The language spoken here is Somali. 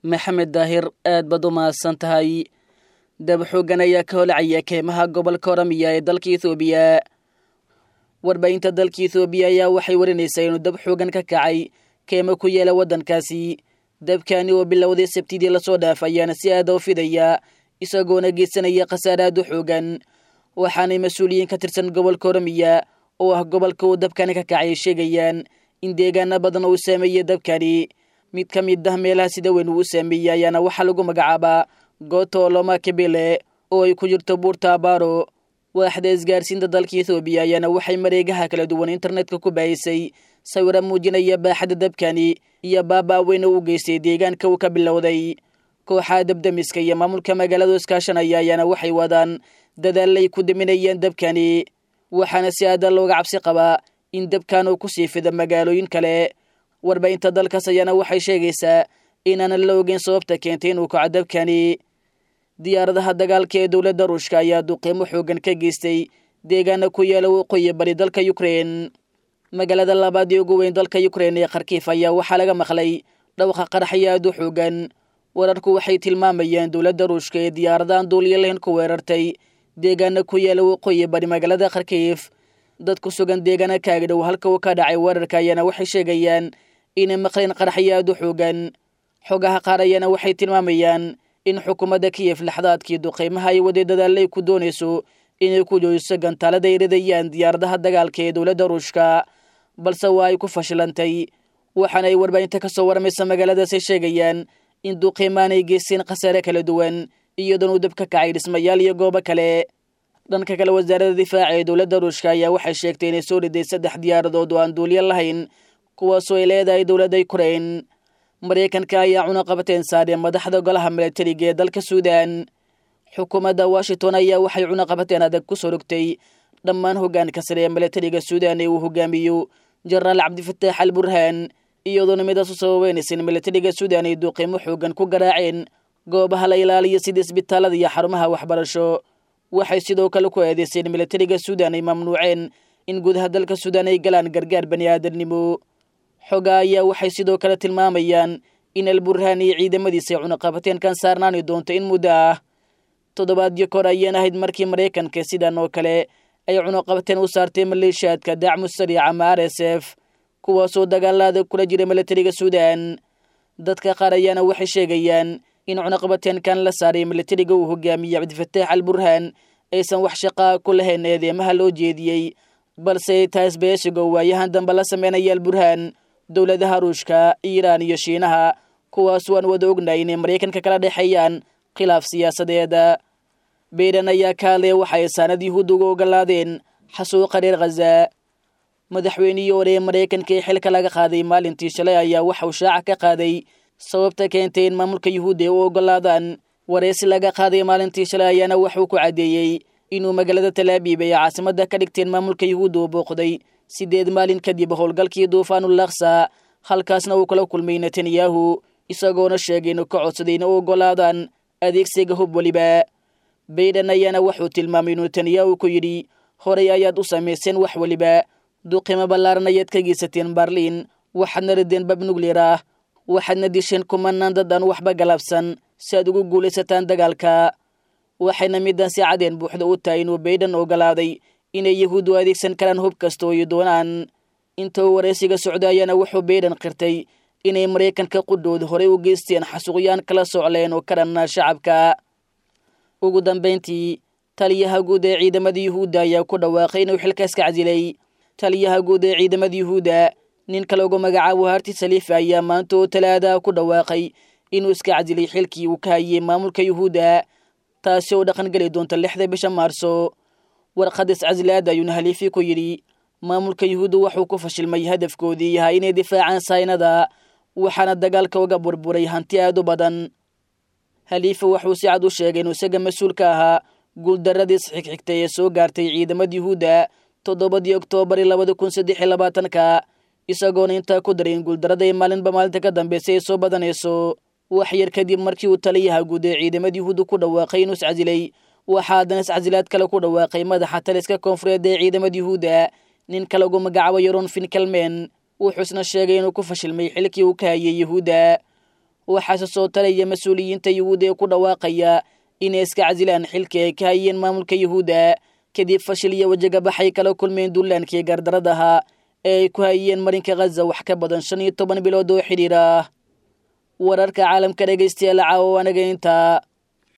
maxamed daahir aad baad u mahadsan tahay dab xooggan ayaa ka holacaya keymaha gobolka oramiya ee dalka ethoobiya warbaahinta dalka ethoobiya ayaa waxay warinaysaa inuu dab xoogan ka kacay keemo ku yeela waddankaasi dabkani oo bilowday sabtidii lasoo dhaaf ayaana si aada u fidaya isagoona geysanaya khasaare aad u xoogan waxaanay mas-uuliyiin ka tirsan gobolka oramiya oo ah gobolka uu dabkani ka kacay sheegayaan in deegaana badan uu saameeyey dabkani mid ka mid ah meelaha sida weyn uu u saameeyey ayaana waxaa lagu magacaabaa gooto oloma kabele oo ay ku jirto buurta abaaro waaxda isgaarsiinta dalka ethoobiya ayaana waxay mareegaha kala duwan internetka ku baahisay sawira muujinaya baaxadda dabkani iyo baabaa weyna u geystay deegaanka uu ka bilowday kooxaha dabdamiska iyo maamulka magaaladu iskaashanaya ayaana waxay wadaan dadaalay ku daminayeen dabkani waxaana si aada looga cabsi qabaa in dabkan uu kusii fida magaalooyin kale warbaahinta dalkaas ayaana waxay sheegaysaa inaanan la ogeyn sababta keentay inuu kaco dabkani diyaaradaha dagaalka ee dowladda ruushka ayaa duqiimo xoogan ka geystay deegaana ku yaala waqooyi bari dalka ukrein magaalada labaad ee ugu weyn dalka ukrein ee kharkiif ayaa waxaa laga maqlay dhawqa qaraxyo aad u xoogan wararku waxay tilmaamayeen dowladda ruushka ee diyaaradahan duuliya lahayn ku weerartay deegaana ku yaala waqooyi bari magaalada kharkiif dad ku sugan deegaana kaagdhow halka uu ka dhacay weerarka ayaana waxay sheegayaan inay maqleen qaraxyo aad u xoogan xogaha qaar ayaana waxay tilmaamayaan in xukuumadda kiyef laxdaadkii duqeymaha ay waday dadaalay ku doonayso inay ku joojiso gantaalada ay ridayaan diyaaradaha dagaalka ee dowladda ruushka balse waa ay ku fashilantay waxaana ay warbaahinta ka soo warmaysa magaaladaasay sheegayaan in duqeymaan ay geysteen khasaare kala duwan iyadoon uu dab ka kacay dhismayaal iyo goobo kale dhanka kale wasaaradda difaaca ee dowladda ruushka ayaa waxay sheegtay inay soo riday saddex diyaaradood oo aan duuliya lahayn kuwaasoo ay leedahay dowladda ukrein maraykanka ayaa cunaqabateen saareen madaxda golaha milatariga ee dalka suudan xukuumadda washington ayaa waxay cunaqabateen adag ku soo rogtay dhammaan hoggaanka sare ee milatariga suudan ee uu hogaamiyo jenaraal cabdifataax al burhaan iyadoona midaas u sababeynaysa in milatariga suudan ay duuqiimo xoogan ku garaaceen goobaha la ilaaliya sida isbitaalada iyo xarumaha waxbarasho waxay sidoo kale ku eedeyseen milatariga suudan ay mamnuuceen in gudaha dalka suudan ay galaan gargaar bani aadamnimo xogaa ayaa waxay sidoo kale tilmaamayaan in alburhaan iyo ciidamadiisa ay cunaqabateenkan saarnaani doonto in muddo ah toddobaadyo kor ayaan ahayd markii maraykanka sidan oo kale ay cunaqabateen u saartay maleeshiyaadka dacmu sariic ama r s f kuwaasoo dagaalaada kula jira milatariga suudan dadka qaar ayaana waxay sheegayaan in cunaqabateenkan la saaray milatariga uu hogaamiyey cabdifataax al burhaan aysan wax shaqaa ku lahayn eedeemaha loo jeediyey balse taas beeshigo waayahan dambe la sameynaya alburhaan dowladaha ruushka iiraan iyo shiinaha kuwaas waan wada ognahay inay maraykanka kala dhexeeyaan khilaaf siyaasadeeda bayden ayaa ka hadlaya waxay saanad yuhuud uga ogolaadeen xasuuqa reer khaza madaxweynihii hore ee maraykanka ee xilka laga qaaday maalintii shalay ayaa waxauu shaaca ka qaaday sababta keentay in maamulka yuhuudda ay u ogolaadaan wareysi laga qaaday maalintii shalay ayaana waxuu ku caddeeyey inuu magaalada talaabiib ay caasimadda ka dhigteen maamulka yuhuudda uu booqday sideed maalin kadib howlgalkii duufaanul laksa halkaasna uu kala kulmay netanyahu isagoona sheegay inuu ka codsaday in u ogolaadaan adeegsiga hub weliba bayden ayaana wuxuu tilmaamay inuu netanyahu ku yidhi horay ayaad u samayseen wax weliba duqimo ballaaran ayaad ka geysateen barliin waxaadna rideen bab nugleer ah waxaadna disheen kumanaan dad aan waxba galabsan si aad ugu guulaysataan dagaalka waxayna midan si cadeen buuxda u tahay inuu bayden ogolaaday inay yahuuddu adeegsan karaan hub kasta oo ay doonaan inta uu waraysiga socda ayaana wuxuu bayden qirtay inay maraykanka qudhooda horey u geysteen xasuuqyaan kala socleen oo ka dhanna shacabka ugu dambayntii taliyaha guud ee ciidamada yuhuudda ayaa ku dhawaaqay inuu xilkaas ka casilay taliyaha guud ee ciidamada yuhuudda ninka lagu magacaabo harti saliifa ayaa maanta oo talaada ku dhawaaqay inuu iska casilay xilkii uu ka hayay maamulka yuhuudda taasi oo dhaqangeli doonta lixda bisha maarso warqad iscasilaada ayuuna haliifi ku yidhi maamulka yuhuudda wuxuu ku fashilmay hadafkoodii yahay inay difaacaan saynada waxaana dagaalka uga burburay hanti aad u badan haliifa wuxuu si cad u sheegay inuu isaga mas-uul ka ahaa guuldaradiis xigxigtay ee soo gaartay ciidamada yuhuudda toddobadii oktoobar labada kun saddex iyo labaatanka isagoona intaa ku daray in guuldarada ay maalinba maalinta ka dambeysay ay soo badanayso wax yar kadib markii uu taliyaha guud ee ciidamada yuhuudda ku dhawaaqay inuu iscasilay waxaa haddana iscasilaad kale ku dhawaaqay madaxa taliska koonfureed ee ciidamada yuhuudda ninka lagu magacaabo yaron finkelmen wuxuu isna sheegay inuu ku fashilmay xilkii uu ka hayay yuhuudda waxaase soo talaya mas-uuliyiinta yuhuudda ee ku dhawaaqaya inay iska casilaan xilkii ay ka hayeen maamulka yuhuudda kadib fashil iyo wajagabaxay kala kulmeen duulaankii gardaradaha ee ay ku hayeen marinka khaza wax ka badan shan iyo toban bilood oo xidhiir ah wararka caalamka dhegaystayaal caawa anaga intaa